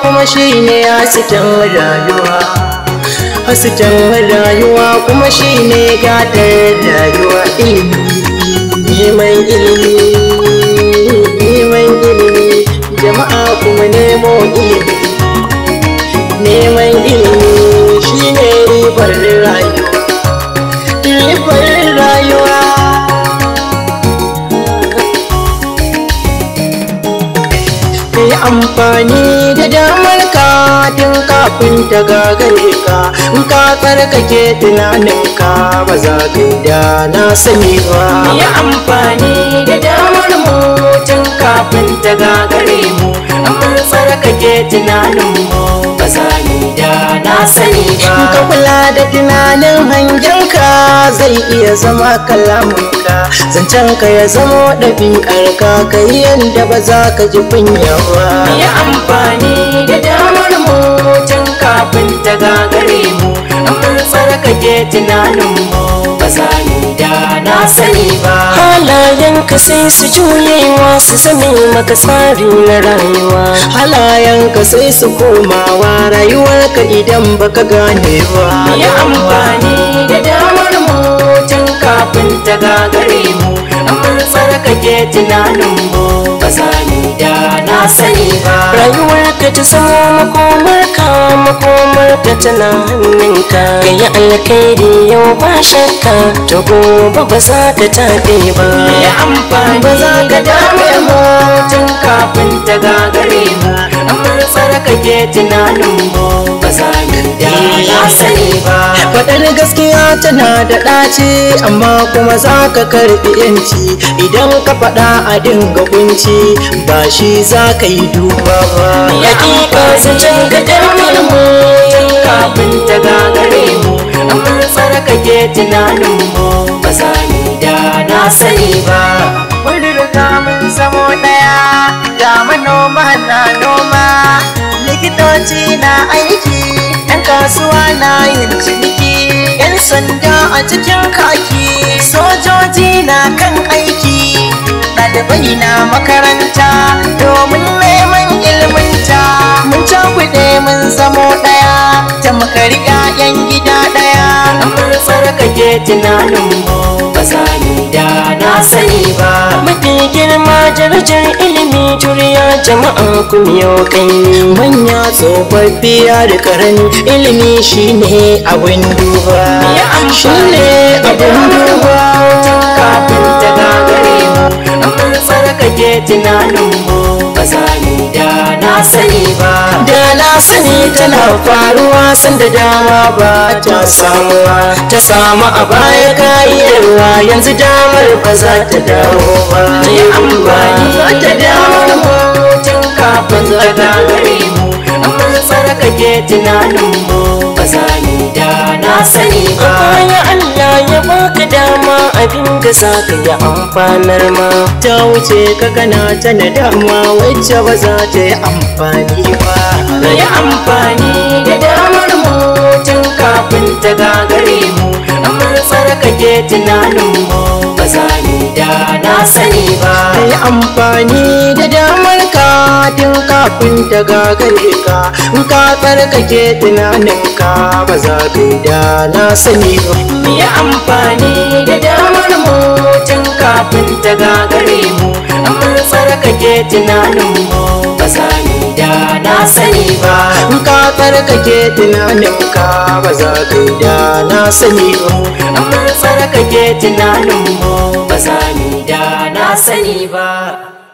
kuma shine hasken rayuwa hasken rayuwa kuma shine gadar rayuwa ilimi neman ilimi neman ilimi jama'a kuma nemo ilimi neman ilimi shine ribar rayuwa ribar rayuwa ka yi amfani da damar ka tun kafin ta gagare ka in ka tsarkake tunaninka ba za ka yi da na sani ba yi amfani da damar mu tun kafin ta gagare mu amma tsarkake tunanin mu ba za ni da na sani in ka ba kula da tunanin hangenka zai iya zama kalamunka zancen ka ya zama ɗabi'arka ka yi yadda ba za ka ji kunya ba yi amfani da damar mu tun kafin ta gagare mu amma tsarkake tunanin mu ba za ni da na sani ba halayenka sai su juyewa su zame maka tsari na rayuwa halayenka sai su komawa rayuwarka idan baka gane ba yi amfani da damar mu tun kafin ta gagare mu amma tsarkake tunanin mu ba za ni da na sani ba rayuwarka ta zama makomarka makomarka tana hannunka ka yi alkhairi yau ba shakka to gobe ba za ka taɓe ba yi amfani Ba za ka da damar mu tun kafin ta gagare mu amma tsarkake tunanin mu ba za ni da na sani ba Faɗar gaskiya tana da ɗaci amma kuma za ka karɓi yanci idan ka faɗa a dinga kunci ba shi za ka yi duba ba. hakika zancen ka damar mu kafin ta gagare mu amma tsarkake tunanin mu ba za ni da na sani ba Mun riga mun zamo ɗaya ga manoma na noma likitoci na aiki ‘yan kasuwa na yin ciniki ‘yan sanda a cikin kaki sojoji na kan aiki ɗalibai na makaranta domin neman ilminta mun cakuɗe mun zamo ɗaya tamkar ‘ya'yan gida ɗaya amma tsarkake tunanin mu ba za ni da na sani ba mafi girma darajar ilimi juriya jama'a ku miyo kai manya tsofaffi da karami ilimi shine abin duba shine abin duba kafin ta gagare mu amma tsarkake tunanin mu ba za ni da na sani ba da na sani tana faruwa sanda dama ba ta samuwa ta samu a baya kayarwa yanzu damar ba za ta dawo ba yi amfani da damar mu tun kafin ta gagare mu amma tsarkake tunanin mu ba za ni da na sani ba bayan Allah ya baka dama abin da za ka yi amfanar ma ta wuce ka kana ta nadama wacce ba za ta yi amfani ba yi amfani da damar mu tun kafin ta gagare mu amma tsarkake tunanin mu ba za ni da na sani ba ka yi amfani da damar ka tun kafin ta gagare ka in ka tsarkake tunaninka ba za ka yi da na sani ba mu yi amfani da damar mu tun kafin ta gagare mu amma tsarkake tunanin mu ba za ni da na sani ba in ka tsarkake tunaninka ba za ka yi da na sani ba amma tsarkake tunanin mu ba za ni da na sani ba